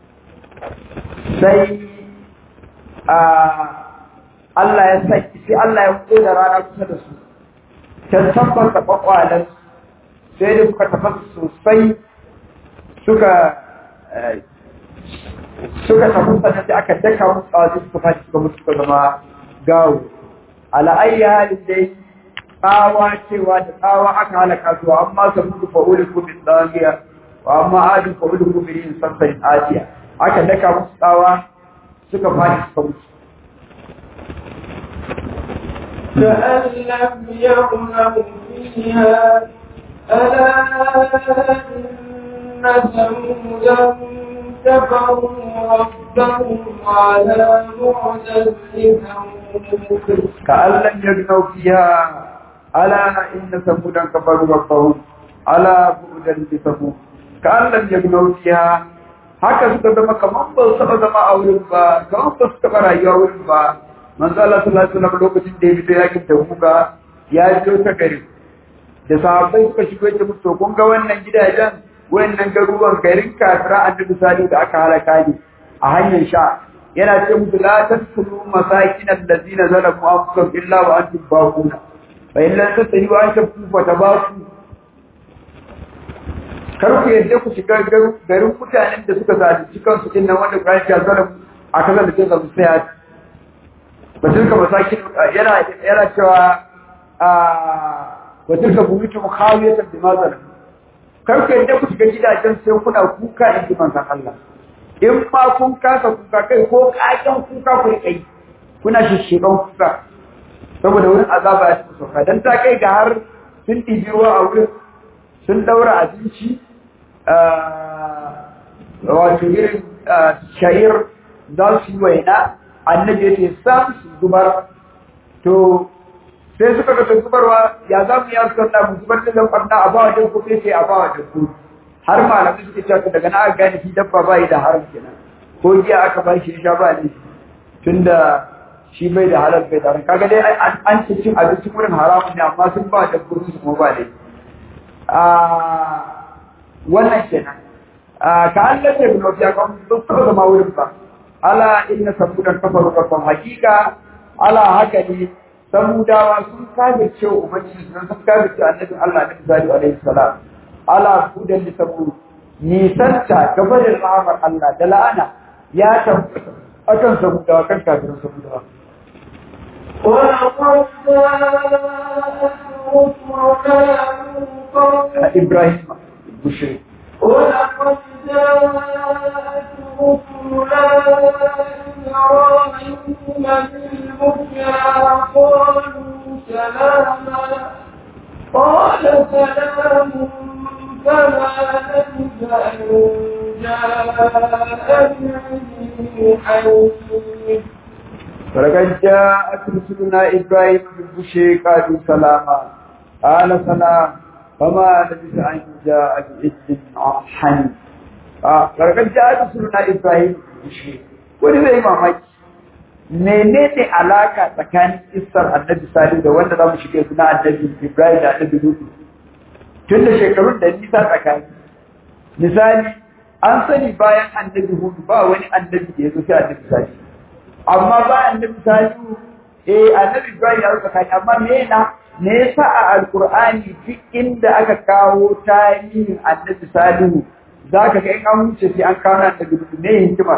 sai Allah ya saki sai Allah ya koda rana kusa da su ta tabbata kwakwalan sai da suka tafasa sosai suka suka tafi sannan sai aka daka musu tsawa suka fashi suka mutu suka zama gawo ala ayi halin dai tsawa cewa da tsawa aka halaka su amma sa mutu fa'ulin kubin tsawiya wa amma adin fa'ulin kubin yin sassan asiya aka daka musu tsawa suka fashi suka mutu كأن لم يغنوا فيها ألا إن ثمودا كفروا ربهم على بعدا لثمود كأن لم يغنوا فيها ألا إن ثمودا كفروا ربهم على بعدا لثمود كأن لم يغنوا فيها haka suka zama kamar ba su taɓa zama a wurin ba kamar ba su taɓa rayuwa wurin ba manzo Allah sallallahu alaihi wasallam lokacin da ya fito yakin Tabuka ya biyo ta gari da sahabbai suka shigo yake musu kun ga wannan gidajen wannan garuruwan garin kafira annabi salihu da aka halaka ne a hanyar sha yana ce musu la tadkhulu masakin allazina zalamu anfusahum illa wa antum baquna fa in lam tastahiu an tabku fa tabaku kar ku yadda ku shiga garin mutanen da suka zalunci kansu din nan wanda Qur'ani ya zalamu a kasar da ke zamu sai batun ka masakin yana yana cewa a batun ka buyutu mukhawiyatan bima zalamu kar ku yadda ku shiga gidajen sai kuna kuka in ji manzon Allah in ma kun kasa kuka kai ko kakan kuka ku kai kuna shishiban kuka saboda wurin azaba ya ci sauka dan ta kai ga har sun ɗibi ruwa a wurin sun daura abinci wato irin sha'ir za su yi waina annabi ya ce sam su zubar to sai suka ga zubarwa ya za mu ya suka mu zubar da lambarna a bawa dabbo sai sai a bawa dabbo har malamai suke cewa daga na aka gane shi dabba ba yi da haram kenan ko giya aka ba shi sha ba ne tunda shi bai da halal bai da haram kaga dai an ci cin abinci wurin haramun ne amma sun ba dabbo su kuma ba dai a wannan kenan ka Allah ce bin wafiya kan duk zama wurin ba ala inna sabudan kafaru rabban hakika ala haka ne samudawa sun kafirce wa ubangiji sun sun kafirce annabi Allah na misali alaihi salam ala kudan da sabu nisanta gabarin rahamar Allah da la'ana ya tabbata akan samudawa kan kafirin samudawa ولقد جاءت إبراهيم بشري ولقد جاءت رسلنا إبراهيم بالبشرى قالوا سلاما قال سلام فما لبث أن جاء بعلم حنيف ولقد جاءت رسلنا إبراهيم بالبشر قالوا سلاما قال سلام فما لبث أن جاء بعجل حنيف ولقد جاءت رسلنا إبراهيم بالبشر wani zai mamaki menene alaka tsakanin isar annabi sali da wanda za mu shiga suna annabi ibrahim da annabi lutu tun da shekarun da nisa tsakani misali an sani bayan annabi hudu ba wani annabi da ya zo sai annabi sali amma ba annabi salihu eh annabi ibrahim ya rubuta kai amma me na me yasa a alqur'ani duk inda aka kawo tarihin annabi salihu zaka ga in an wuce sai an kawo annabi ne hikima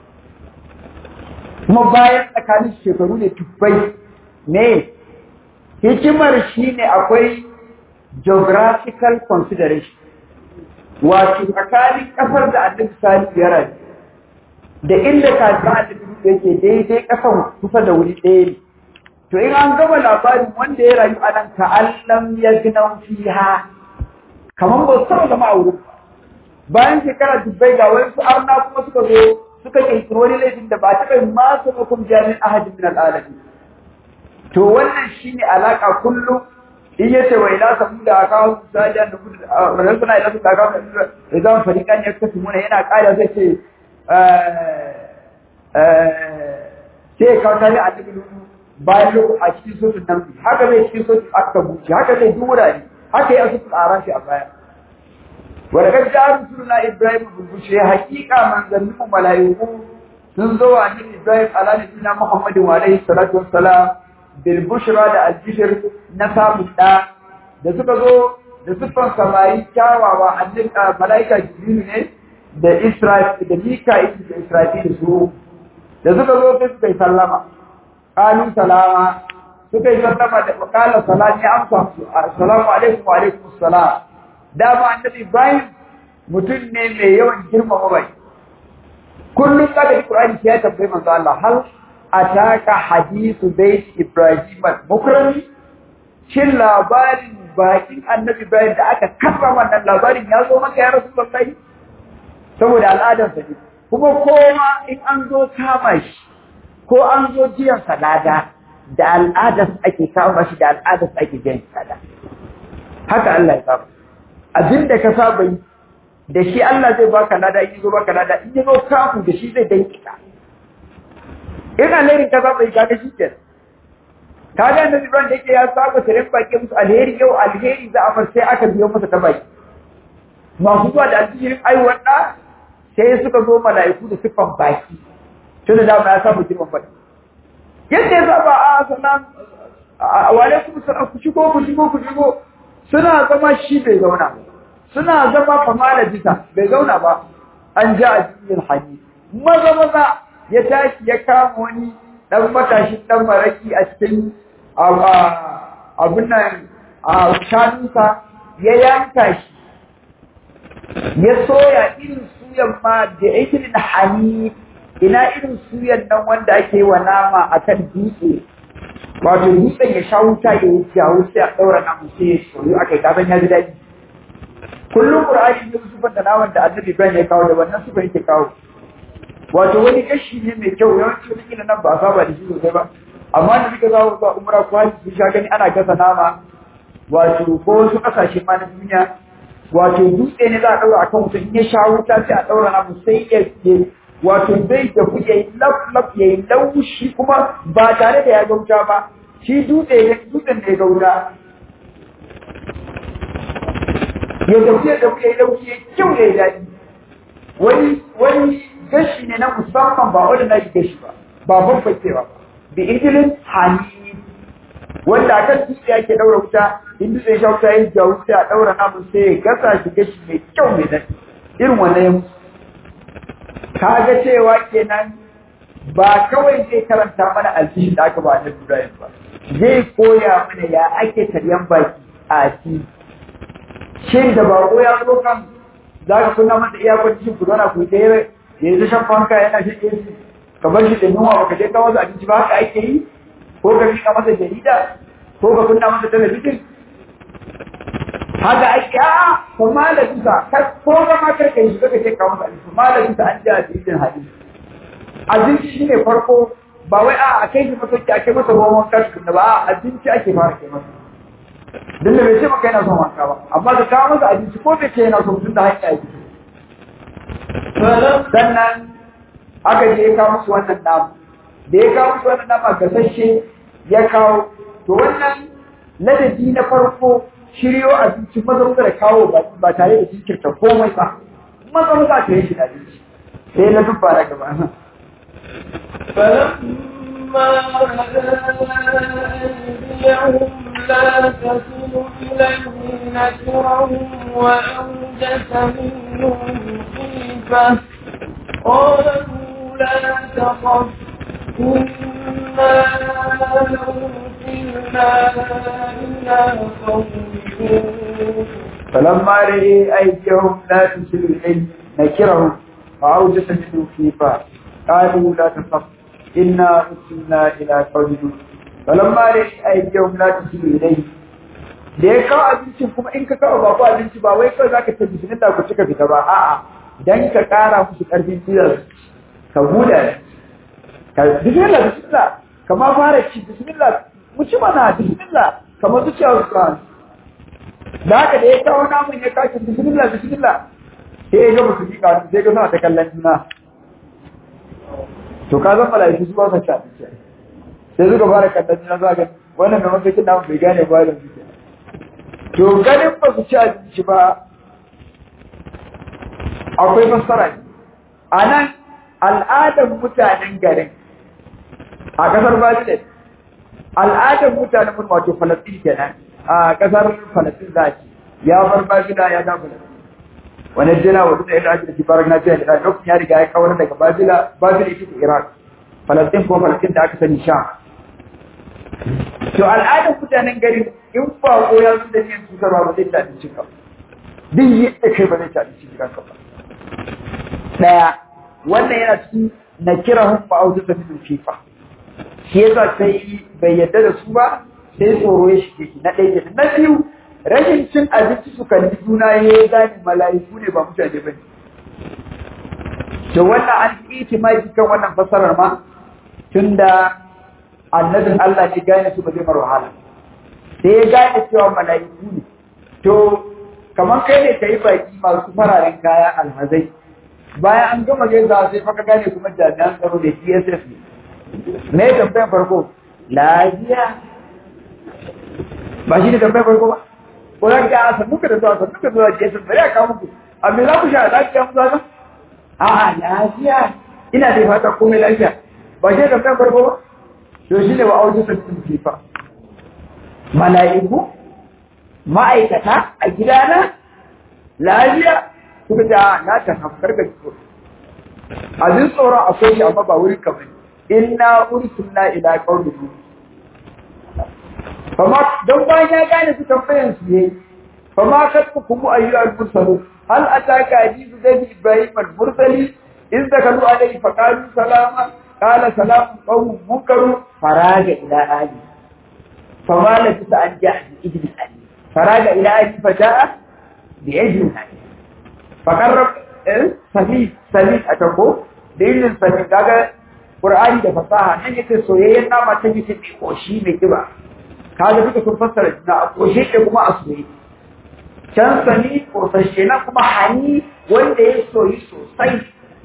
kuma bayan tsakanin shekaru ne tubbai ne hikimar shine akwai geographical consideration wato tsakanin kasar da annabi salihu ya rayu da inda kafin annabi yake daidai kasan kusa da wuri ɗaya ne to in an gama labarin wanda ya rayu a nan ka allam ya gina fiha kamar ba su taɓa zama a wurin bayan shekara dubbai ga wani su arna kuma suka zo suka kirkiri wani laifin da ba a taɓa ma su hukum jami'in ahadin min al'alami to wannan shine alaka kullum in ya ce wa ila samu da aka hau misali da kudu da suna ila su da aka hau da zama farikan ya kasu muna yana ƙara zai ce sai ya kawo tare a cikin bayan lokaci a cikin sotun nan haka zai cikin sotun aka buce haka zai duk wurare haka ya sotun a shi a baya wanda kan ja rusuluna ibrahim bulbushe hakika manzannin mu mala'iku sun zo wa annabi ibrahim ala nabiyina muhammadin wa alaihi salatu wassalam bil bushra da al bishr na samun da da suka zo da siffan samari kyawawa annabi mala'ika jibril ne da Isra'il da Mika'il da Isra'il su da suka zo sai suka yi sallama qalu salama suka yi sallama da qala salam ya amsa assalamu alaikum wa alaikum assalam da ba annabi Ibrahim mutum ne mai yawan girmama bai kullum da da Qur'ani ya tambaye manzo Allah hal ataka hadithu bayt Ibrahim al-mukrami shin labarin bakin annabi Ibrahim da aka kafa wannan labarin ya zo maka ya Rasulullahi saboda al'adarsa ne kuma kowa in an zo kama shi ko an zo jiyan salada da al'adar ake kama shi da al'adar ake jiyan salada haka Allah ya saba abin da ka saba yi da shi Allah zai baka lada in zo baka lada in zo kafu da shi zai danki ka in alherin ka saba yi kaga shi ke kaga annabi Ibrahim da yake ya saba tare baki musu alheri yau alheri za a mar sai aka biyo masa ta baki masu zuwa da aljihirin aiwar da sai suka zo mala'iku da siffan baki tun da dama ya samu girman baki yadda ya saba a sanan a wale kuma sana ku shigo ku shigo ku shigo suna zama shi bai zauna suna zama famala bisa bai zauna ba an ja a cikin hanyar maza maza ya tashi ya kama wani dan matashin dan maraki a cikin abin nan a shanunsa ya yanka shi ya soya irin suyan ma da ikirin hani ina irin suyan nan wanda ake wa nama a kan dutse wato dutsen ya sha wuta ya yi jawo sai a ɗaura namu sai ya soyu a kai kasan ya ji daɗi kullum ƙur'ani ne sufan da naman da annabi ibrahim ya kawo da wannan sufa yake kawo wato wani gashi ne mai kyau yawanci wani kila nan ba a saba da shi sosai ba amma da suka zawo ba umra ko haji sun sha gani ana gasa nama wato ko wasu kasashe ma na duniya wato dutse ne za a ɗaura akan mutum in ya sha wuta sai a ɗaura namu sai ya wato zai tafi ya yi laf ya yi laushi kuma ba tare da ya gauta ba shi dutse ne dutsen da ya gauta ya tafi ya tafi ya yi laushi ya kyau ya yi daɗi wani wani gashi ne na musamman ba wanda na yi gashi ba ba babbakewa ba bi idilin hani wanda akan dutse ake ɗaura wuta in dutse ya sha wuta ya jawo sai a ɗaura namun sai ya gasa shi gashi mai kyau mai daɗi irin wannan ya mutu kaga cewa kenan ba kawai zai karanta mana alfishi da aka ba da Ibrahim ba zai koya mana ya ake taryan baki a ci shin da bako ya zo kan za ka kunna masa iyakar cikin ku zauna ku ta yi ya yi shan fanka yana shan AC ka bar shi da nuna ba ka je kawo su abinci ba haka ake yi ko ka rika masa jarida ko ka kunna masa talabijin haka ake a ko malaminsa ko ga ma karka yi suka ce kawo masa abinci malaminsa an ji abincin hadisi abinci shi ne farko ba wai a kai shi masauki a kai masa ruwan wanka tukuna ba a abinci ake fara kai masa don da bai ce maka yana son wanka ba amma ka kawo masa abinci ko bai ce yana son tun da hanya ya fito sannan aka je ya kawo musu wannan namu da ya kawo musu wannan nama gasashe ya kawo to wannan ladabi na farko shiryo abinci maza da kawo ba tare da jinkirta komai ba maza maza ta yi shi da abinci sai na dubba na gaba فلما أيديهم لا تصل إليه نكرهم وأوجس منهم خيفة قالوا لا تخف إنا أرسلنا إلى قوم فلما رأي أيديهم لا تصل إليه نكرهم وأوجس منهم خيفة قالوا لا تخف إنا أرسلنا إلى قوم لوط فلما رأي أيديهم لا تصل إليه da ya kawo abincin kuma in ka kawo babu abinci ba wai kawai zaka ce bismillah ku cika fita ba a'a dan ka kara musu karfin gwiwa ka huda ka bismillah bismillah kama fara ci bismillah mu ci mana bismillah kamar zuciya su kan da haka da ya kawo namun ya kawo bismillah bismillah sai ya ga musu ji ka sai ga suna ta kallon juna to ka zan malaiku su ba sa ci abinci sai suka fara kallon juna za ga wannan mai mafakin namun bai gane ba da suke to ganin ba su ci abinci ba akwai fassara ne a nan al'adar mutanen garin a ƙasar Bajile al'adar mutanen mun wato Falastin kenan a ƙasar Falastin za ce ya bar Bajila ya da Falastin wani jina wa duk da ake da shi farar na jiya da lokacin ya riga ya kawar daga Bajila Bajila ita ce Iraq Falastin ko Falastin da aka sani Sham to al'adar mutanen garin in ba ko ya zo da yin cutarwa ba zai ci abinci ka duk yadda kai ba zai ci abinci ka ba daya wannan yana cikin na kira hun ma'auzu da min fifa shi yasa sai bai yadda da su ba sai tsoro ya shige shi na ɗaya na biyu rashin cin abinci su kalli juna ya yi gane mala'iku ne ba mutane ba ne to wannan an yi itimaki kan wannan fasarar ma tunda annabin Allah ne gane su ba zai mar wahala sai ya gane cewa mala'iku ne to kamar kai ne ka yi baki masu fararen kaya alhazai bayan an gama gaisa sai faka gane kuma jami'an tsaro da DSS ne me tambayar farko lafiya ba shi ne tambayar farko ba ko za ka a sannu ka da zuwa sannu ka zuwa DSS bari a kawo muku a me za ku sha lafiya mu zaka a'a lafiya ina da fata komai lafiya ba shi ne tambayar farko ba to shi ne wa auji sun kifa mala'iku ma'aikata a gidana lafiya suka ce na ta hafkar da ko abin tsoron akwai shi amma ba wurin kamar inna ursulna ila qaumin fama don bayan ya gane su tambayan su yayi fama katku kuma ayyuhal mursalu hal ataka hadithu zaid ibrahim al mursali in dakalu alayhi fa qalu salama qala salamun qawmun munkaru faraga ila ali fama la tisa an ja'a bi idil ali faraga ila ali fa ja'a bi idil ali fakarrab sahi sahi a tako da yin sahi kaga Qur'ani da fasaha nan yake soyayyen nama ta yake mai koshi mai kiba kaga duka sun fassara juna a koshe ke kuma a soye can sani kosashe na kuma hani wanda ya soyi sosai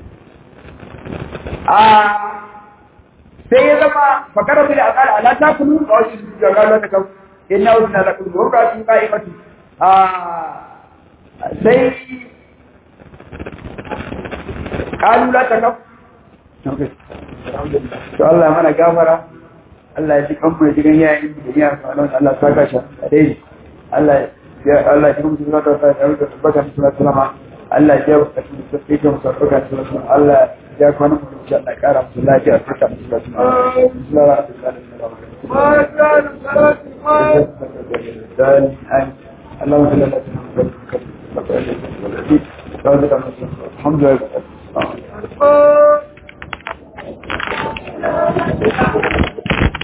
a sai ya zama fakara bi da akala ala ta kulu a wasu da galo da kan inna wasu na lakul gurba sun kai matu a sai kalu la ta kaf to Allah mana gafara Allah ya ji kanmu ya ji gan yayin da ya fara Allah ta kashe a dai Allah ya Allah ya kuma zuwa da ta da baka musu sallama Allah ya ba ka su sai ka musu baka sallama Allah ya kwana mu insha Allah kara musu lafiya ta ta musu sallama ما كان صلاتي اللهم صل على سيدنا محمد الحمد لله ما